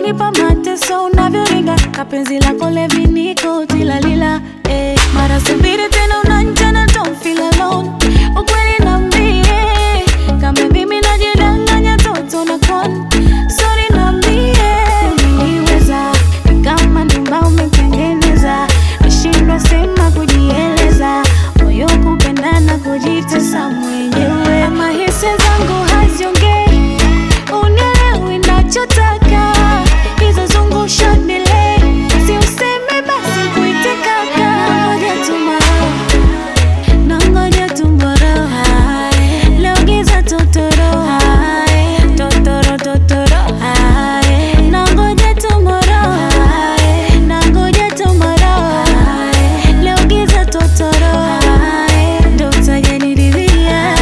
unanipa mateso unavyoringa kapenzi lako leviniko tilalila eh. mara subiri tena unanjana don't feel alone ukweli nambie kama mimi najidanganya toto na kon sorry nambie umeniweza ni kama nyumba umetengeneza nishindwa sema kujieleza moyo kupendana kujitesa mwenyewe ama hisi zangu haziongei unielewi nachotaka hizo zungusha delay si useme basi kuite kaka nangoja tomorrow nangoja tomorrow leo giza totoro totoro totoro nangoja tomorrow nangoja tomorrow leo giza totoro ndo utajaniridhia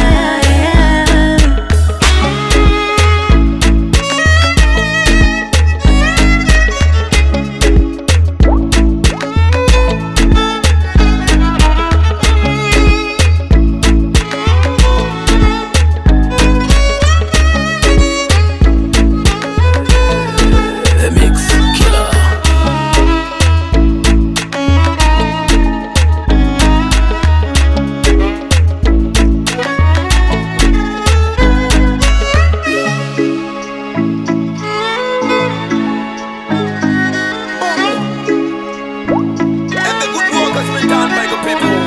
The Mix Killer. And the good work has been done by the people.